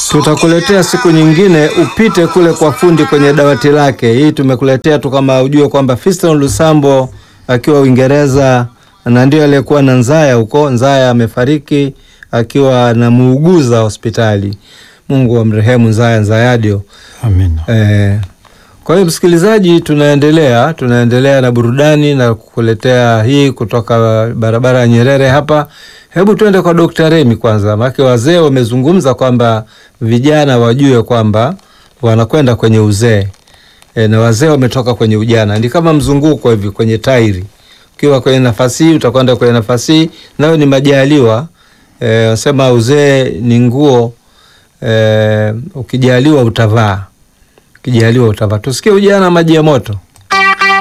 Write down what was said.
Tutakuletea siku nyingine upite kule kwa fundi kwenye dawati lake. Hii tumekuletea tu kama ujue kwamba Fiston Lusambo akiwa Uingereza na ndio aliyekuwa na Nzaya huko. Nzaya amefariki akiwa na muuguza hospitali. Mungu amrehemu Nzaya Nzayadio. Amina. Eh, kwa hiyo msikilizaji, tunaendelea tunaendelea na burudani na kukuletea hii kutoka barabara ya Nyerere hapa. Hebu tuende kwa Dr. Remi kwanza, maana wazee wamezungumza kwamba vijana wajue kwamba wanakwenda kwenye uzee e, na wazee wametoka kwenye ujana. Ni kama mzunguko hivi kwenye tairi, ukiwa kwenye nafasi hii utakwenda kwenye nafasi hii, nayo ni majaliwa. E, wasema uzee ni nguo e, ukijaliwa utavaa ukijaliwa utavaa. Tusikie ujana maji ya moto.